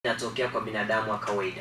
inatokea kwa binadamu wa kawaida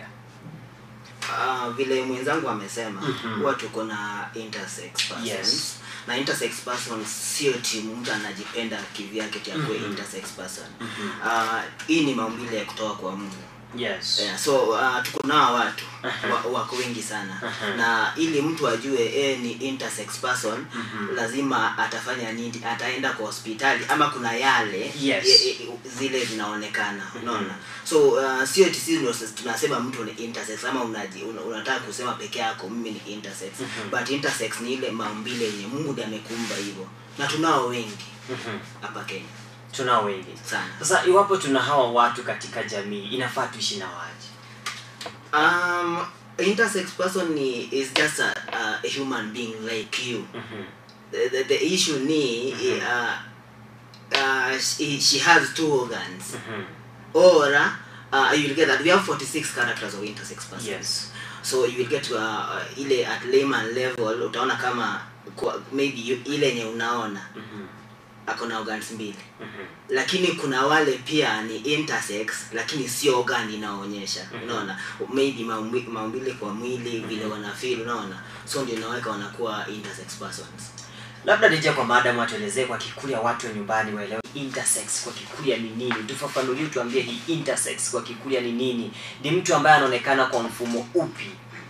Uh, vile mwenzangu amesema Mhm. huwa tuko na intersex persons Yes. na intersex person sio timu mtu anajipenda kivyake ti akuwe Mhm. intersex person Mhm. uh, hii ni maumbile ya kutoka kwa mungu yes yeah, so uh, tuko nao watu Aha. wa, wako wengi sana Aha. na ili mtu ajue e ni intersex person Mhm. lazima atafanya nini ataenda kwa hospitali ama kuna yale Yes. ye- ye- zile zinaonekana unaona so uh, sio eti sisi ndio sisi tunasema mtu ni intersex ama unaji, una, unataka kusema peke yako mimi ni intersex Mhm. but intersex ni ile maumbile yenye mungu ndiye amekumba hivyo na tunao wengi Mhm. hapa kenya tunao wengi sana sasa iwapo tuna hawa watu katika jamii inafaa tuishi na waje um, intersex person ni, is just a, a human being like you Mhm. the, the, the issue ni Mhm. uh, uh, she, she has two organs Mhm. or uh, you will get that we have 46 characters of intersex persons yes so you will get to uh, ile at layman level utaona kama kwa, maybe you, ile yenye unaona Mhm. ako na organs mbili Mhm. lakini kuna wale pia ni intersex lakini sio organ inaonyesha Mhm. unaona maybe maumbi- maumbile kwa mwili vile wanafeel unaona so ndio inaweka wanakuwa intersex persons labda nije kwa maadamu atuelezee kwa kikuria watu wa nyumbani waelewe intersex kwa kikuria ni nini tufafanulie tuambie hii intersex kwa kikuria ni nini ni mtu ambaye anaonekana kwa mfumo upi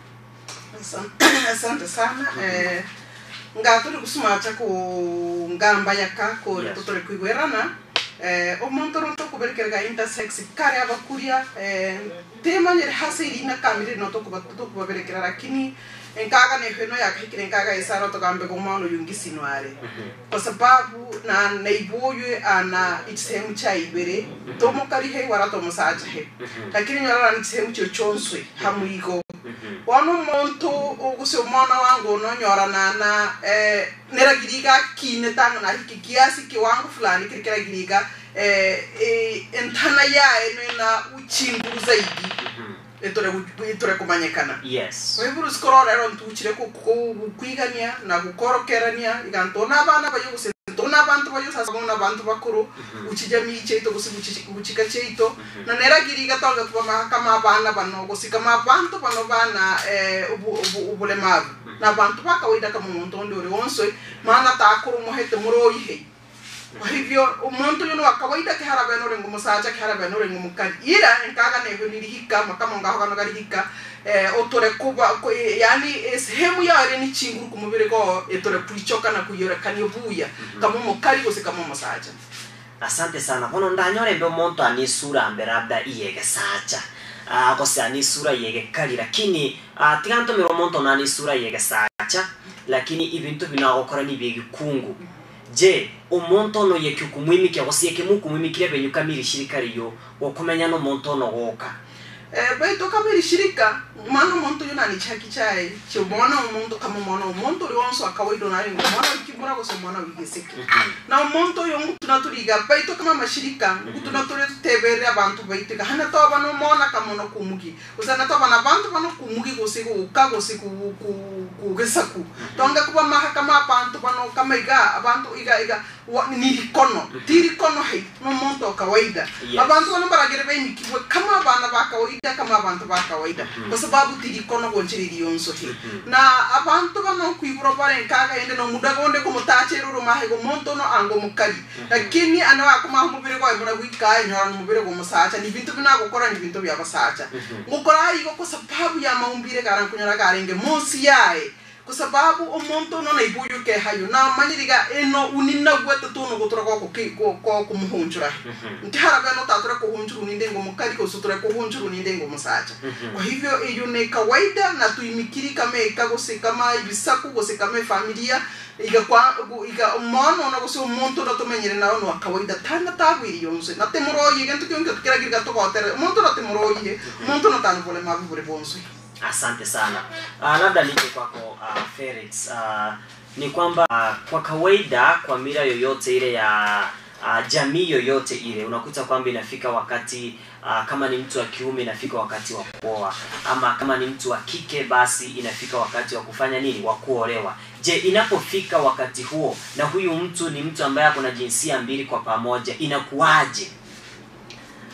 Asante- asante sana eh, nga turi gusumata ku ngamba yaka ku Yes. tutore kwigwerana eh, omonto no tokuberekerega intersex kare abakuria eh, temanyere hase irina kamire no tokuba tokubaberekera lakini enkaga ne hweno yakahikire enkaga isara tokambe komano yungisinware kwa sababu na naiboywe ana ikisehemu cha ibere tomokari he wara tomosaja he lakini nyorara ni kisehemu kyo chonswe hamuigo wano muntu uguse umwana wangu unonyoranana eh, neragiriga kine tanga na hiki kiasi kiwango fulani kiri kiragiriga eh, eh, entana yae nena uchinguru zaidi etore gu- etore kumanyekana yes kwa hivyo rusikoro rero ntuchire ku- ku- kukwigania na gukorokerania igantona abana bayuguse ntona abantu bayusasa bona abantu bakuru ukijamii cheito gusi guchika cheito na neragiriga tonga kuba mahakama abana bano gusikama abantu bano bana eh, ubu- ubu- ubulemavu na abantu bakawaida kama umuntu undi uri wonswe maana takuru muhete muroyihe kwa hivyo umuntu yuno wa kawaida kihara beno rengo musacha kihara beno rengo mukali ira enkaga nego nirihika makama ngaho kano garihika eh, otore kuba ku- eh, yani eh, sehemu yare ni chinguru ku mubiri go etore kuichoka na kuyorekania buya kama mukali gose kama musacha asante sana bono ndanyorembe omonto anisura mbe labda iyege sacha uh, gose anisura yege kali lakini uh, tigantomera omonto nanisura yege sacha lakini ibintu binagokora ni byegikungu je omonto ono yeke okumwimikia gose yeke mukumwimikire benyukamiri shirika riyo okumenya nomonto ono goka eh, baito kama iri shirika mwana umuntu yuna ni chaki chae chimona umuntu kama mwana umuntu uri wonso akawaida na ringo mwana wikimura gose mwana wigeseke na umuntu uyu tunaturiga baito kama mashirika tunaturi tuteberera abantu baito hana to bano mona kama no kumugi usana to bana abantu bano kumugi gose kuka gose ku ku kugesaku tonga kuba maha kama abantu bano kama iga abantu iga iga wa- nirikono tirikono hai no muntu wa kawaida Yes. abantu bano baragere benyikibwe kama abana ba kawaida kama abantu ba kawaida kwa sababu tirikono gonchiriri yonso he na abantu bano kwiburo bare nkaga ende no muda gonde ko mutachero ro mahe go monto no ango mukali lakini ana wa kuma mubire go ibura gwika nyora no mubire go musacha ni bintu bina gukora ni bintu bya basacha ngukora igo kwa sababu ya maumbire garan kunyora garenge monsi yae kwa sababu omuntu no naibuyu ke hayo na manyiriga eno unina gwete tuno gutura ko ko ko kumuhunjura nti harabe no tatura kuhunjuru ninde ngo mukali ko sutura kuhunjuru ninde ngo musacha kwa hivyo hiyo ni kawaida na tuimikiri kama ikagose kama ibisaku gose kama familia iga kwa gu- iga umuntu na gose umuntu na tumenyere nawe no kawaida tana tagwiri yonse na temuroyi gento kyonke tukiragira tugotere umuntu na temuroyi umuntu na tanu vole mabu bure bonse asante sana uh, labda nije kwako uh, felix uh, ni kwamba uh, kwa kawaida kwa mila yoyote ile ya uh, jamii yoyote ile unakuta kwamba inafika wakati uh, kama ni mtu wa kiume inafika wakati wa kuoa ama kama ni mtu wa kike basi inafika wakati wa kufanya nini wa kuolewa je inapofika wakati huo na huyu mtu ni mtu ambaye ako na jinsia mbili kwa pamoja inakuwaje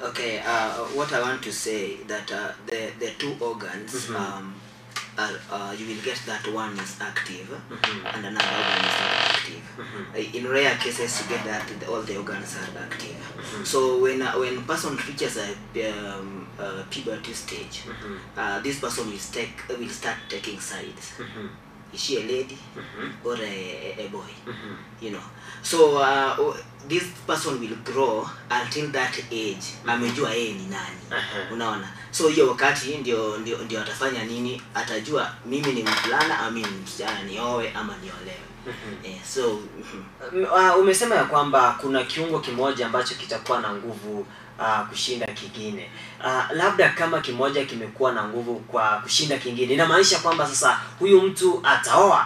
Okay, uh, what I want to say that uh, the the two organs, Mhm. um, are, uh, you will get that one is active Mhm. and another organ is not active. Mhm. Uh, In rare cases, you get that the, all the organs are active. Mhm. So when uh, when person reaches a um, uh, puberty stage, Mhm. uh, this person will take will start taking sides. Mhm. Is she a lady Mhm. or a, a- a boy? Mhm. you know so uh, o- this person will grow until that age amejua yeye ni nani Aha. unaona so hiyo wakati ndio ndio ndio atafanya nini atajua mimi ni mvulana ama mimi ni msichana niowe ama niolewe Mhm. eh, so mhm. Um, uh, umesema ya kwamba kuna kiungo kimoja ambacho kitakuwa na nguvu uh, kushinda kingine uh, labda kama kimoja kimekuwa na nguvu kwa kushinda kingine inamaanisha kwamba sasa huyu mtu ataoa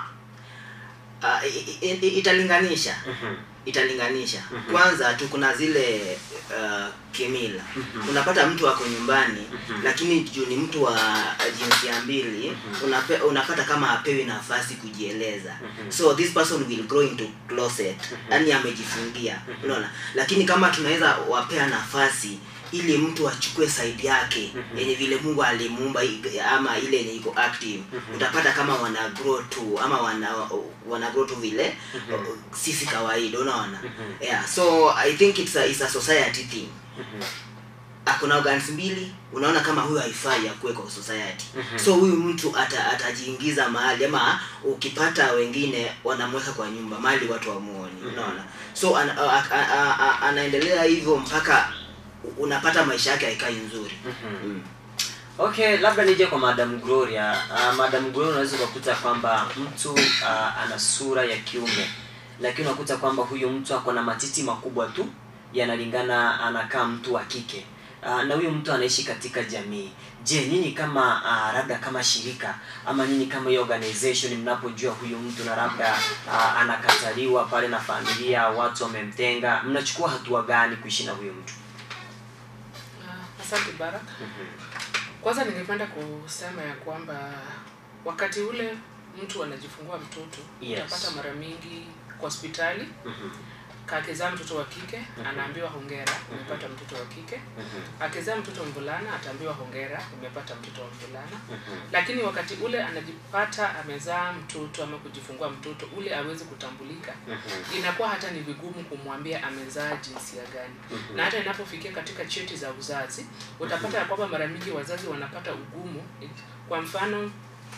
uh, i- i- i- italinganisha Mhm. italinganisha Mhm. kwanza tu kuna zile uh, kimila Mhm. unapata mtu ako nyumbani Mhm. lakini juu ni mtu wa jinsia mbili Mhm. unape, unapata kama apewi nafasi kujieleza Mhm. so this person will grow into closet Mhm. yani amejifungia Mhm. unaona lakini kama tunaweza wapea nafasi ili mtu achukue side yake Mhm. yenye vile mungu alimuumba i- ama ile yenye iko active Mhm. utapata kama wana grow tu ama wana wana grow tu vile Mhm. uh, sisi kawaida unaona Mhm. yeah so i think it's a, it's a society thing Mhm. akona organs mbili unaona kama huyu haifai akuwe kwa society Mhm. so huyu mtu ata, atajiingiza mahali ama ukipata wengine wanamweka kwa nyumba mahali watu wamuoni Mhm. unaona so ana, a, a, a, a, anaendelea hivyo mpaka unapata maisha yake haikai nzuri Mhm. mm. okay labda nije kwa madam gloria uh, madam gloria unaweza ukakuta kwamba mtu uh, ana sura ya kiume lakini unakuta kwamba huyu mtu ako na matiti makubwa tu yanalingana anakaa mtu wa kike uh, na huyu mtu anaishi katika jamii je nyinyi kama uh, labda kama shirika ama nyinyi kama hiyo organization mnapojua huyu mtu na labda uh, anakataliwa pale na familia watu wamemtenga mnachukua hatua gani kuishi na huyu mtu Ah, asante barak kwanza ningependa kusema ya kwamba wakati ule mtu anajifungua mtoto Yes. utapata mara mingi kwa hospitali Mhm, kakizaa mtoto wa kike anaambiwa hongera umepata mtoto wa kike mhm, akizaa mtoto mvulana ataambiwa hongera umepata mtoto wa mvulana mhm, lakini wakati ule anajipata amezaa mtoto ama kujifungua mtoto ule awezi kutambulika mhm, inakuwa hata ni vigumu kumwambia amezaa jinsia gani mhm. na hata inapofikia katika cheti za uzazi utapata ya kwamba mara mingi wazazi wanapata ugumu kwa mfano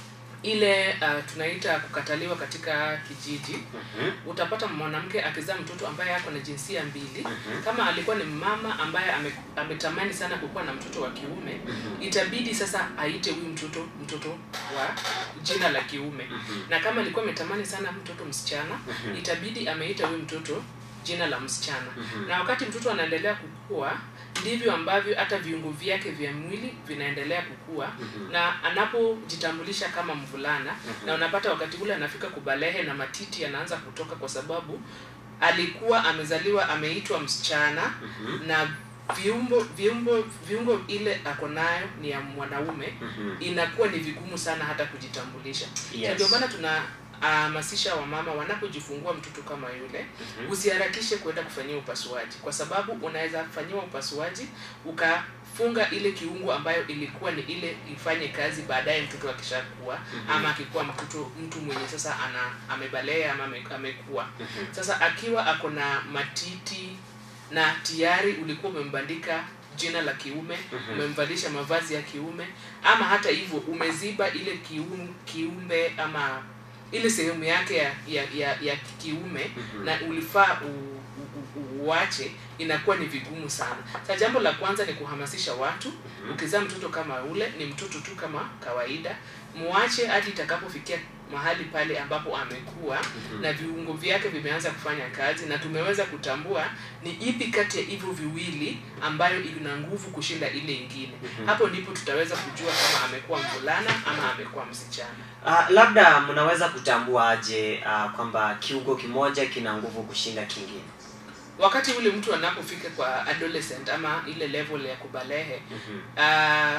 ile uh, tunaita kukataliwa katika kijiji Mhm, utapata mwanamke akizaa mtoto ambaye ako na jinsia mbili Mhm. kama alikuwa ni mama ambaye ame, ametamani sana kukuwa na mtoto wa kiume Mhm. itabidi sasa aite huyu mtoto mtoto wa jina la kiume Mhm. na kama alikuwa ametamani sana mtoto msichana Mhm. itabidi ameita huyu mtoto jina la msichana Mhm. na wakati mtoto anaendelea kukua ndivyo ambavyo hata viungo vyake vya mwili vinaendelea kukua Mhm. na anapojitambulisha kama mvulana na unapata wakati ule anafika kubalehe na matiti yanaanza kutoka kwa sababu alikuwa amezaliwa ameitwa msichana Mhm. na viumbo viumbo viungo ile ako nayo ni ya mwanaume Mhm. inakuwa ni vigumu sana hata kujitambulisha Yes. Na ndio maana tuna hamasisha wamama wanapojifungua mtoto kama yule Mhm. usiharakishe kwenda kufanyia upasuaji kwa sababu unaweza fanyiwa upasuaji ukafunga ile kiungo ambayo ilikuwa ni ile ifanye kazi baadaye mtoto akishakuwa Mhm. ama akikuwa mtoto mtu mwenye sasa ana amebalea ama ame- amekuwa Mhm. sasa akiwa ako na matiti na tayari ulikuwa umembandika jina la kiume Mhm. umemvalisha mavazi ya kiume ama hata hivyo umeziba ile kium, kiumbe ama ile sehemu yake ya ya, ya, ya kiume Mhm. na ulifaa u- u- u- uache inakuwa ni vigumu sana sa jambo la kwanza ni kuhamasisha watu ukizaa mtoto kama ule ni mtoto tu kama kawaida muache hadi itakapofikia mahali pale ambapo amekuwa Mhm. na viungo vyake vimeanza kufanya kazi na tumeweza kutambua ni ipi kati ya hivyo viwili ambayo ina nguvu kushinda ile ingine Mhm. hapo ndipo tutaweza kujua kama amekuwa mvulana ama amekuwa msichana Uh, labda mnaweza kutambua aje uh, kwamba kiungo kimoja kina nguvu kushinda kingine wakati ule mtu anapofika kwa adolescent ama ile level ya kubalehe Mhm. uh,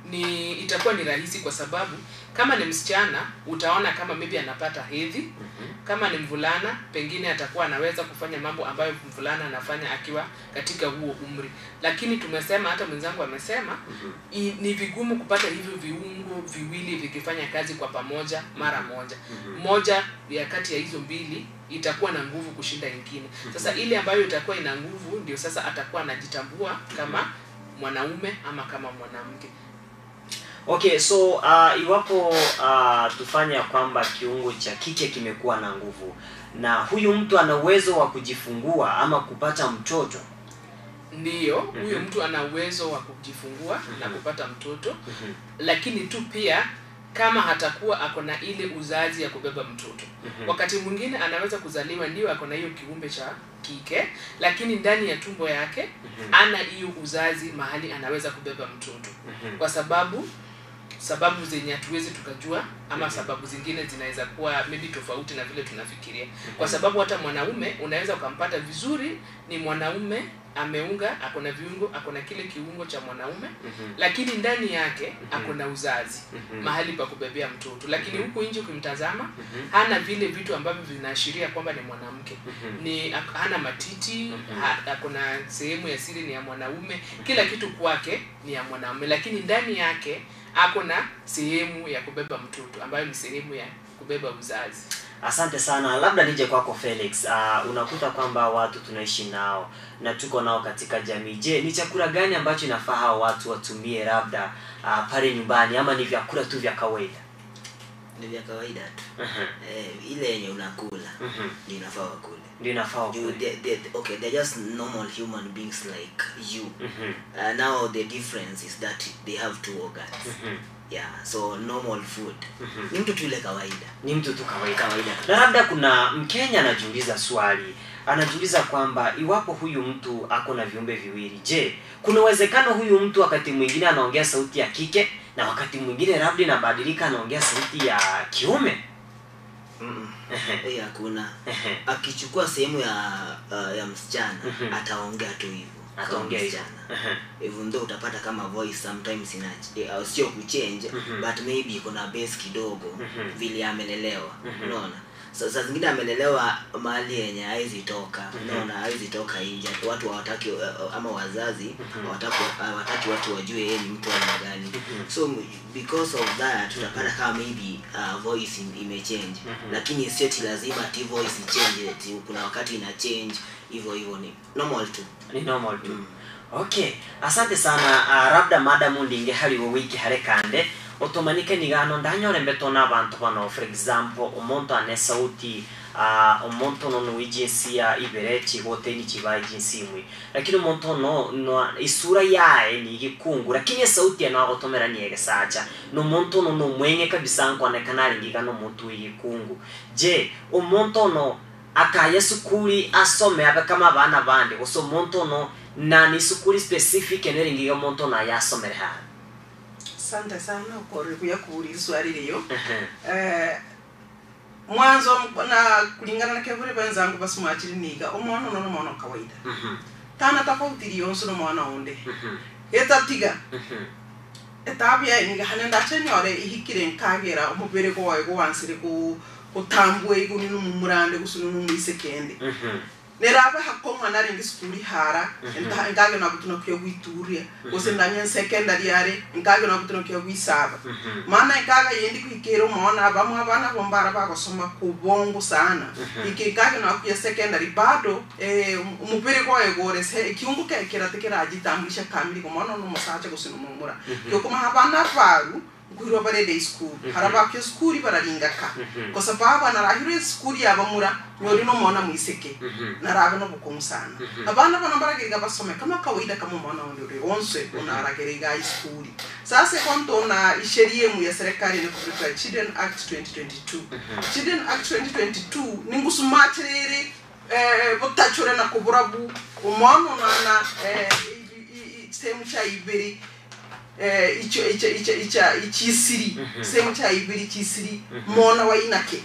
ni itakuwa ni rahisi kwa sababu kama ni msichana utaona kama maybe anapata hedhi kama ni mvulana pengine atakuwa anaweza kufanya mambo ambayo mvulana anafanya akiwa katika huo umri lakini tumesema hata mwenzangu amesema i, ni vigumu kupata hivyo viungo viwili vikifanya kazi kwa pamoja mara moja moja ya kati ya hizo mbili itakuwa na nguvu kushinda ingine sasa ile ambayo itakuwa ina nguvu ndio sasa atakuwa anajitambua kama mwanaume ama kama mwanamke okay so uh, iwapo uh, tufanye ya kwamba kiungo cha kike kimekuwa na nguvu na huyu mtu ana uwezo wa kujifungua ama kupata mtoto ndiyo huyo Mhm. mtu ana uwezo wa kujifungua na Mhm. kupata mtoto Mhm. lakini tu pia kama hatakuwa ako na ile uzazi ya kubeba mtoto Mhm. wakati mwingine anaweza kuzaliwa ndio ako na hiyo kiumbe cha kike lakini ndani ya tumbo yake Mhm. ana hiyo uzazi mahali anaweza kubeba mtoto Mhm. kwa sababu sababu zenye hatuwezi tukajua ama sababu zingine zinaweza kuwa maybe tofauti na vile tunafikiria kwa sababu hata mwanaume unaweza ukampata vizuri ni mwanaume ameunga ako na viungo ako na kile kiungo cha mwanaume Mhm. lakini ndani yake Mhm. ako na uzazi Mhm. mahali pa kubebea mtoto lakini Mhm. huku nje ukimtazama Mhm. hana vile vitu ambavyo vinaashiria kwamba ni mwanamke Mhm. ni ak- hana matiti Mhm. ha- ako na sehemu ya siri ni ya mwanaume kila kitu kwake ni ya mwanaume lakini ndani yake ako na sehemu ya kubeba mtoto ambayo ni sehemu ya kubeba uzazi asante sana labda nije kwako felix uh, unakuta kwamba watu tunaishi nao na tuko nao katika jamii je ni chakula gani ambacho inafaa hao watu watumie labda uh, pale nyumbani ama ni vyakula tu vya kawaida ni vya kawaida tu Mhm. eh, ile yenye unakula Mhm. ndio inafaa wakule ndio inafaa You- wakule. they, they, okay they're just normal human beings like you Mhm. uh, now the difference is that they have two organs Mhm. yeah so normal food Mhm. ni mtu tu ile kawaida ni mtu tu kawaida kawaida na labda kuna mkenya anajiuliza swali anajiuliza kwamba iwapo huyu mtu ako na viumbe viwili je kuna uwezekano huyu mtu wakati mwingine anaongea sauti ya kike na wakati mwingine labda inabadilika anaongea sauti ya kiume Mm-mm. Ehe, hiyo hakuna ehe. akichukua sehemu ya uh, ya msichana Mhm. ataongea tu hivyo kama ataongea hivyo msichana Ehe. even though utapata kama voice sometimes ina uh, sio kuchange Mhm. but maybe kuna base kidogo Mhm. vile amelelewa Mhm. unaona so, saa zingine amelelewa mahali yenye hawezi toka Mhm. unaona hawezi toka nje watu hawataki uh, ama wazazi Mhm. hawataki hawataki watu wajue yeye ni mtu wa aina gani Mhm. so m- because of that utapata kama maybe uh, voice im- imechange Mhm. lakini sio ati lazima ati voice ichange ati kuna wakati ina change hivyo hivyo ni normal tu ni normal tu Mm. okay asante sana uh, labda madamu ndinge hari wowe ikihare kande otomanike nigano ndanyore mbeto n'abantu bano for example omuntu ane sauti uh, omuntu ono nowi jinsia ibere chigote ni chibaye jinsi imwe lakini omuntu ono no isura yaye ni gikungu lakini sauti eno agotomera ni egesacha nomuntu ono nomwenge kabisa nkonekana aringiga nomuntu w'igikungu je omuntu ono akaye sukuri asome abe kama abana bandi gusa omuntu ono na ni sukuri specific eneringiga omuntu ono ayasomere hano asante sana ukore kuya kuuliza swali liyo Ehe. eh, mwanzo na kulingana na kevule wenzangu basumachiri niga omwana uno nomwana wa kawaida Mhm. tana tofauti liyonso nomwana onde Mhm. etatiga Mhm. etabia niga hane ndachenyore ihikire nkagera omubere gwawe gwansire ku kutambua iguni numumurande gusunu numwisekende Mhm. nerabe hakoma naringi skuli hara Mhm. Nta- nkage nabutuna kuya gwituria gose ndanye secondary yare nkage nabutuna kuya gwisaba Mhm. maana ikaga yendi kwikira umona bamwe abana bombara bagosoma kubongo sana Mhm. ikikage nakuya secondary bado eh, um- umubiri gwawe gorese ikiungu ke kirate kiragitambulisha kamili kumona no musacha gusina mumura Mhm. yokuma habana varu nkuhirwa bare day school Mhm. harabakyo skuli bararingaka Mhm. kwa sababu anarahire skuli yabamura nyori no mona mwiseke Mhm. narabe no bukumu sana Mhm. abana bana baragiriga basome kama kawaida kama mwana wandi uri onse unaragiriga iskuli sasa kwanto na isheria mu ya serikali ni kuvuka Children Act 2022 Mhm. Children Act 2022 ni ngusumatiriri eh butachure na kuburabu umwana nana eh i- i- i- sehemu cha ibiri eh, icho icha icha icha ichisiri sehemu cha ibiri chisiri mona wa inake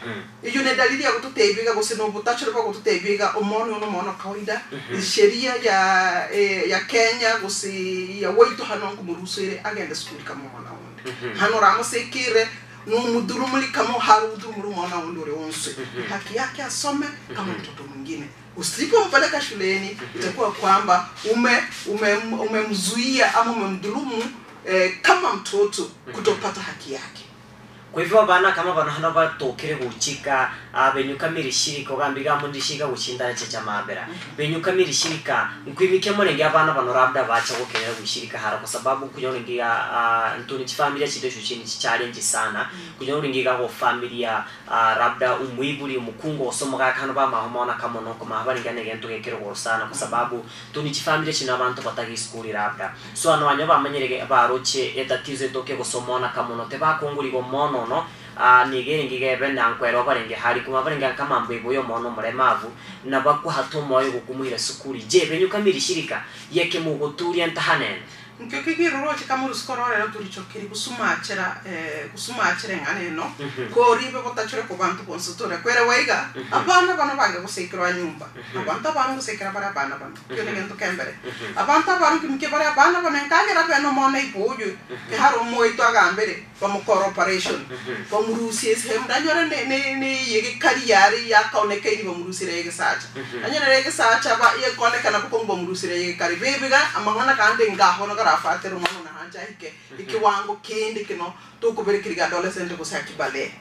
iyo ni dalili ya kututebiga gusina ubutachore bwa kututebiga umona uno mona kawaida sheria ya eh, ya Kenya gusi ya waitu hano kumurusire agenda skuli kama mwana wundi hano ramusekire numudhulumuli kama harudhulumuli mwana wundi ule wonse haki yake asome kama mtoto mwingine usipompeleka shuleni itakuwa kwamba ume umemzuia ume umemzuia ama umemdhulumu eh, kama mtoto kutopata haki yake kwa hivyo bana kama bana hano batokire guchika uh, benyukamira shirika ugambiga mundi shirika guchindana checha mabera benyukamira shirika nkwimike murenge abana bano labda bacha gukenera gushirika hara kwa sababu kunyoringia uh, ntuni chifamilia chitesho chini challenge sana kunyoringia go familia uh, labda umwibuli umukungo osomoga kano ba mahomona kama noko mahabaringa ne gento gekero go sana kwa sababu tuni chifamilia china abantu batagi skuli labda so ano banyo bamenyerege baroche etatizo etoke gusomona kama no te bakungurigo mono no uh, nigere ngigebe nankwera barenge hari kuma barenge kama mbego yo mono muremavu na bakuhata moyo gukumuhira sukuri je benyukamira shirika yeke muguturia ntahanene nkio kigiroroche kama rusikororero turichokeri gusumachira eh, gusumachira eng'ana eno koribe botachure ku bantu bonse tore kwere waiga abana bano bange gusikirwa nyumba abantu abana gusikira bari abana bano kio ni gintu kembere abantu abana kimike bari abana bano enkagira beno mona ibuju ke hari omoito agambere bamukora operation bamurusie sehemu ndanyore ne ne ne yege kariyari yakaonekairi bamurusire yege sacha anyore yege sacha ba yekonekana kuko bamurusire yege kari bebiga amang'ana kandi ngaho no garafatira umwana na hanja hike ikiwango kindi kino tukuberekiriga adolescent gusaki bale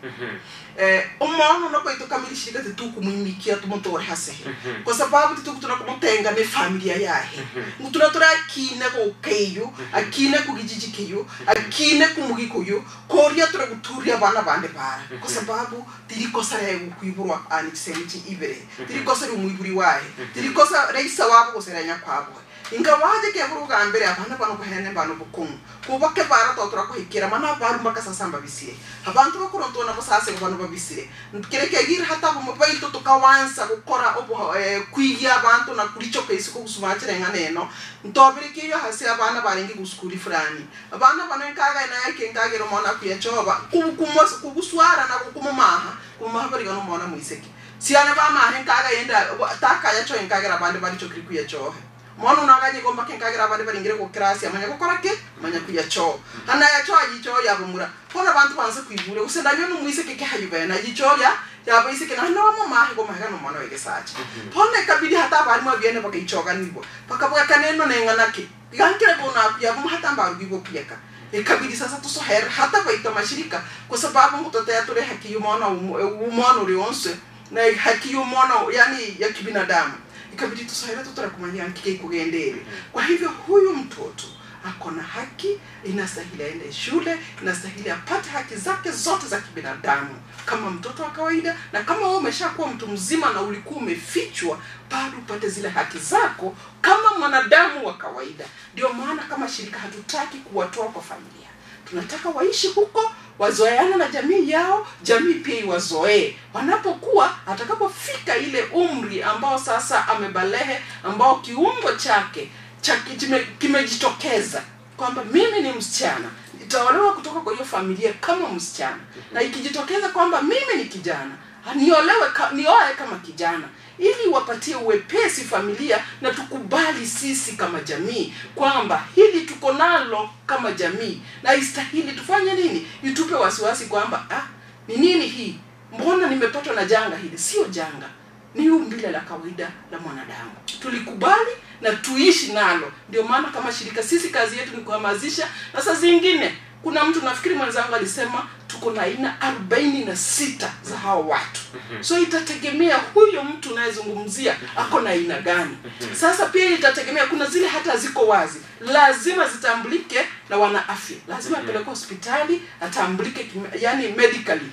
eh umuntu no kwito kamilishirika titukumuimikia tumutore hasehe kwa sababu titukutuna kumutenga ne familia yahe ngutuna tura akine ko keyo akine ku gijiji keyo akine ku mugi kuyo koria tura guturia bana bande bara kwa sababu tirikosa ya kuiburwa ani semiti ibere tirikosa ri muiburi wahe tirikosa reisa wabo guseranya kwabo inga waje ke buru ga mbere abana bano ko hene bano bukumu kubake bara to tura ko hikira mana baru maka sasamba bisire abantu bakuronto na basase bano babisire kire ke gir hata bo mobile to tukawansa gukora obo eh, kwigia abantu na kuricho ke isuko gusumachire nganeno ntobire ke yo hasi abana barengi guskuri fulani abana bano nkaga na yake nkagero mona kuyachoba kubukumos kubuswara na kukumaha kumaha bari gano mona muiseke siane ba mahe nkaga yenda takaya cho nkagera bande bari cho kiri kuyachohe mono naganye gomba ke nkagira abandi baringire ku kirasi amanya gukora ke amanya kuya cho hana ya cho ayicho yabumura kona abantu banze kwibure usenda nyo numwise ke ke hayubena yicho ya yaba ise ke na hana wamo mahe go mahega no mono wege sacha pone kabidi hata bari mo biene baka ichoga nibo baka baka kaneno nengana ke gankire go na ya bum hata mbaru bibo pieka ikabidi sasa tusohera hata baita mashirika kwa sababu mtoto ya tule haki yumona umono ulionse na haki yumona yani ya kibinadamu ikabidi tusaire tutara kumanya kike kugendere kwa hivyo huyu mtoto ako na haki inastahili aende shule inastahili apate haki zake zote za kibinadamu kama mtoto wa kawaida na kama wewe umeshakuwa mtu mzima na ulikuwa umefichwa bado upate zile haki zako kama mwanadamu wa kawaida ndio maana kama shirika hatutaki kuwatoa kwa familia tunataka waishi huko wazoeana na jamii yao jamii pia iwazoee wanapokuwa atakapofika ile umri ambao sasa amebalehe ambao kiungo chake cha kime- kimejitokeza kwamba mimi ni msichana nitaolewa kutoka kwa hiyo familia kama msichana na ikijitokeza kwamba mimi ni kijana niolewe ka, nioe kama kijana ili wapatie uwepesi familia na tukubali sisi kama jamii kwamba hili tuko nalo kama jamii na istahili tufanye nini itupe wasiwasi kwamba ah, ni nini hii mbona nimepatwa na janga hili sio janga ni umbile la kawaida la mwanadamu tulikubali na tuishi nalo ndio maana kama shirika sisi kazi yetu ni kuhamasisha na saa zingine kuna mtu nafikiri mwenzangu alisema tuko na aina arobaini na sita za hao watu so itategemea huyo mtu unayezungumzia ako na aina gani sasa pia itategemea kuna zile hata ziko wazi lazima zitambulike na wana afya lazima apelekwe hospitali atambulike kime- yani medically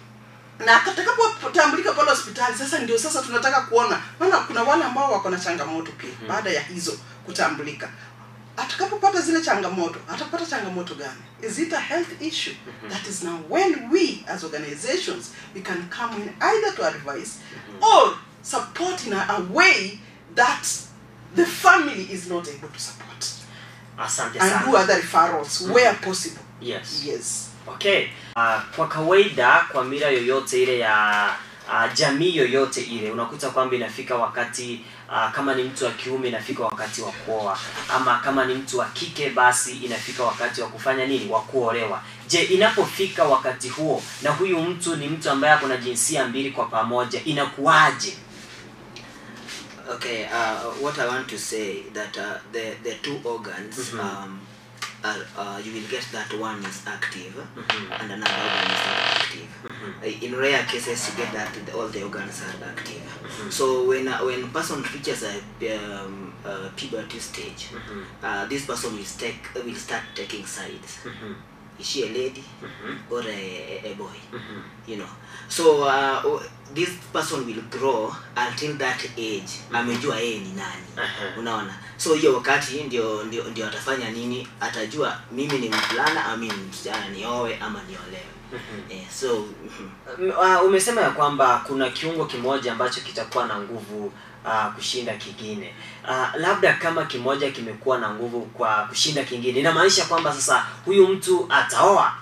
na atakapotambulika pale hospitali sasa ndio sasa tunataka kuona maana kuna wale ambao wako na changamoto pia baada ya hizo kutambulika atakapopata zile changamoto atapata changamoto gani is it a health issue that is now when we as organizations we can come in either to advise or support in a, a way that the family is not able to support asante and do sana other referrals where possible yes yes okay uh, kwa kawaida kwa mila yoyote ile ya uh, jamii yoyote ile unakuta kwamba inafika wakati uh, kama ni mtu wa kiume inafika wakati wa kuoa ama kama ni mtu wa kike basi inafika wakati wa kufanya nini wa kuolewa je inapofika wakati huo na huyu mtu ni mtu ambaye ako na jinsia mbili kwa pamoja inakuwaje Okay, uh, what I want to say that uh, the the two organs Mhm. um, are, uh, you will get that one is active Mhm. and another organ is not active. Uh, In rare cases, you get that the, all the organs are active. So when uh, when person reaches a um, uh, puberty stage, Mhm. uh, this person will take will start taking sides. Mhm. Is she a lady Mhm. or a, a, a boy? Mhm. you know so uh, o- this person will grow until that age amejua yeye ni nani Aha. unaona so hiyo wakati ndio ndio ndio atafanya nini atajua mimi ni mvulana ama mimi ni msichana niowe ama niolewe Mhm. eh, so mhm. M- uh, umesema ya kwamba kuna kiungo kimoja ambacho kitakuwa na nguvu uh, kushinda kingine uh, labda kama kimoja kimekuwa na nguvu kwa kushinda kingine inamaanisha kwamba sasa huyu mtu ataoa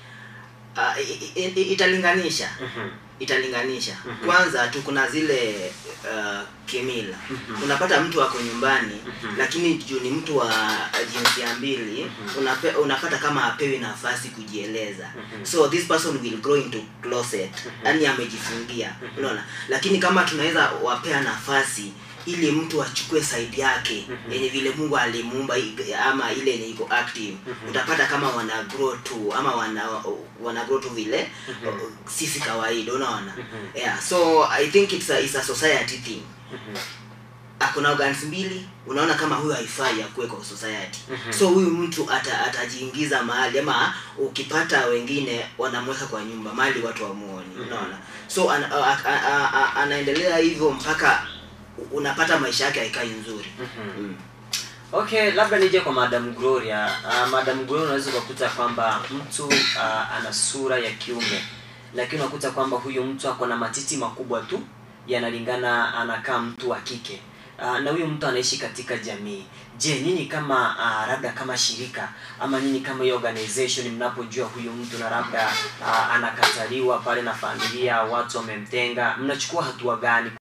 uh, i- i- i- italinganisha Mhm. italinganisha Mhm. kwanza tu kuna zile uh, kimila Mhm. unapata mtu ako nyumbani Mhm. lakini juu ni mtu wa jinsia mbili unape, unapata kama apewi nafasi kujieleza Mhm. so this person will grow into closet yani amejifungia unaona lakini kama tunaweza wapea nafasi ili mtu achukue side yake Mhm. yenye vile mungu alimuumba i- ama ile yenye iko active Mhm. utapata kama wana grow tu ama wana wana grow tu vile Mhm. uh, sisi kawaida unaona Mhm. yeah so i think it's a, it's a society thing Mhm. akuna organs mbili unaona kama huyu haifai akuwe kwa society Mhm. so huyu mtu ata, atajiingiza mahali ama ukipata wengine wanamweka kwa nyumba mahali watu wamuoni unaona so an, a, a, a, a, anaendelea hivyo mpaka unapata maisha yake haikai nzuri Mhm. mm. okay labda nije kwa madam gloria uh, madam gloria unaweza ukakuta kwamba mtu uh, ana sura ya kiume lakini unakuta kwamba huyu mtu ako na matiti makubwa tu yanalingana anakaa mtu wa kike uh, na huyu mtu anaishi katika jamii je nyinyi kama uh, labda kama shirika ama nyinyi kama hiyo organization mnapojua huyu mtu na labda uh, anakataliwa pale na familia watu wamemtenga mnachukua hatua gani